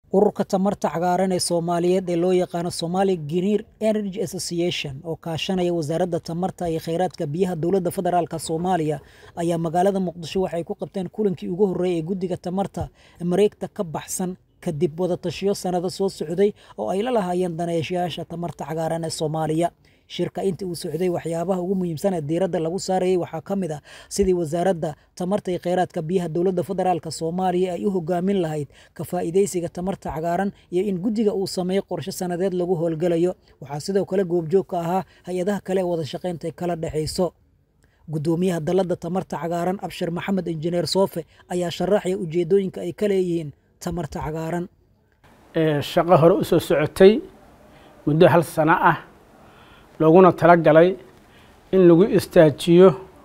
ururka tamarta cagaaran ee soomaaliyeed ee loo yaqaano Somali Green Energy Association oo kaashanaya wasaaradda tamarta iyo kheyraadka biyaha dowladda federaalka Soomaaliya ayaa magaalada Muqdisho waxay ku qabteen kulankii ugu horreeyay ee guddiga tamarta mareegta ka baxsan kadib wadatashiyo sanado soo socday oo ay la lahaayeen daneeshayaasha tamarta cagaaran ee Soomaaliya shirka intii uu socday waxyaabaha ugu muhiimsan ee diiradda lagu saarayay waxaa ka mid ah sidii wasaaradda tamarta iyo kheyraadka biyaha dowladda federaalka Soomaaliya ay u hogaamin lahayd ka faa'iidaysiga tamarta cagaaran iyo in guddiga uu sameeyo qorshe sanadeed lagu howlgalayo waxaa sidoo kale goobjoog ka ahaa hay-adaha kale ee wada shaqaynta ay kala dhexayso gudoomiyaha dalladda tamarta cagaaran abshir maxamed injineer soofe ayaa sharaxaya ujeedooyinka ay ka leeyihiin tamarta cagaaran shaqo hore u soo socotay muddo hal sano ah looguna tala galay in lagu istaajiyo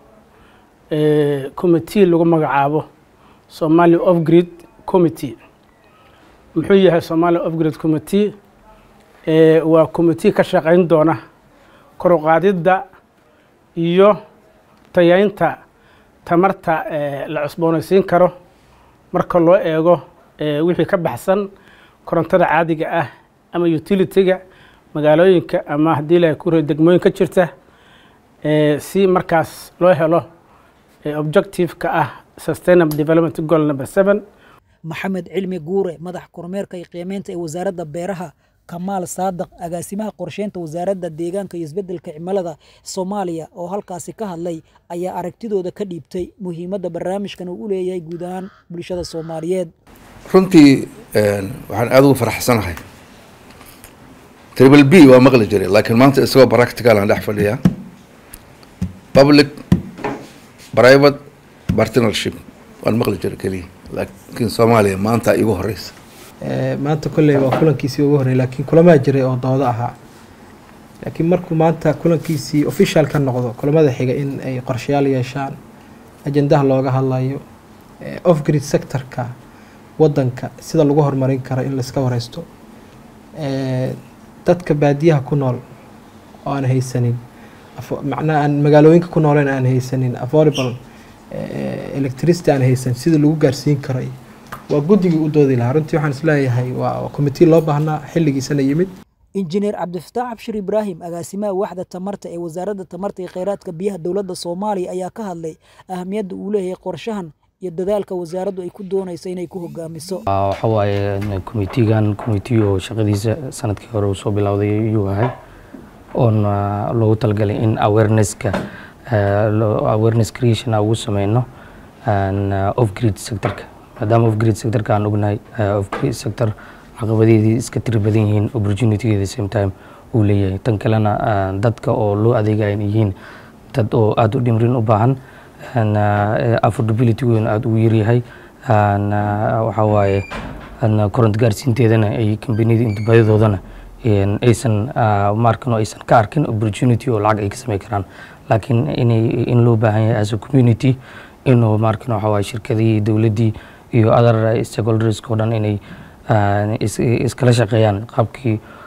committee lagu magacaabo somali of grid committee muxuu yahay somali of grid committee waa committee ka shaqayn doona koruqaadidda iyo tayaynta tamarta la cusboonaysiin karo marka loo eego wixii ka baxsan korontada caadiga ah ama utility-ga magaalooyinka ama haddii la ku degmooyin ka jirta si markaas loo helo objective-ka ah sustainable development goal number seven maxamed cilmi guure madax kormeerka iyo qiimeynta ee wasaaradda beeraha kamaal saadaq agaasimaha qorsheynta wasaaradda deegaanka iyo isbeddelka cimilada soomaaliya oo halkaasi ka hadlay ayaa aragtidooda ka dhiibtay muhiimadda barnaamijkan uu u leeyahay guud ahaan bulshada soomaaliyeed runtii waxaan aada ugu faraxsanahay triple b waa maqli jiray laakiin maanta isagoo practical aan dhex fadhiyaa public private partnership waan maqli jiray keliya laakiin soomaaliya maanta igu horeysa maanta kolley waa kulankiisii ugu horreeyay laakiin kulamaa jiray oo doodo ahaa laakiin markuu maanta kulankiisii official ka noqdo kulamada xiga in ay qorshayaal yeeshaan ajendaha looga hadlayo off grid sectorka waddanka sida lagu horumarin karo in laiska wareysto dadka baadiyaha ku nool oo aan haysanin macnaha aan magaalooyinka ku nooleen aan haysanin affordable electricity aan haysan sida lagu gaarsiin karo waa guddigii u doodi lahaa runtii waxaan isleeyahay waa committee loo baahnaa xilligiisana yimid injineer cabdifataax abshir ibraahim agaasimaha waxda tamarta ee wasaaradda tamarta iyo kheyraadka biyaha dowladda soomaaliya ayaa ka hadlay ahamiyadda uu leeyahay qorshahan iyo dadaalka wasaaraddu ay ku doonayso inay ku hogaamiso waxa waaye committeegan committee oo shaqadiisa sanadkii hore uu soo bilowday ayuu ahay oon loogu talagalay in awareness-ka awareness creation ugu sameyno off grid sectorka maadaama off grid sectorka aan ognahay off grid sector caqabadeedii iska tiri badan yihiin opportunitygeeda same time uu leeyahay tan kalena dadka oo loo adeegaya yihiin dad oo aada u dhimrin u baahan affordability weyn aada ugu yaryahay waxaa waaye koronto gaarsiinteedana ay kambaniyada intibaadadoodana aysan markan oo aysan ka arkin opportunity oo lacag ay ka samey karaan laakiin inay in loo baahan yahay as a community inuu markan waxa waaye shirkadihii dowladdii iyo other stakeholderska oo dhan inay iskala shaqeeyaan qaabkii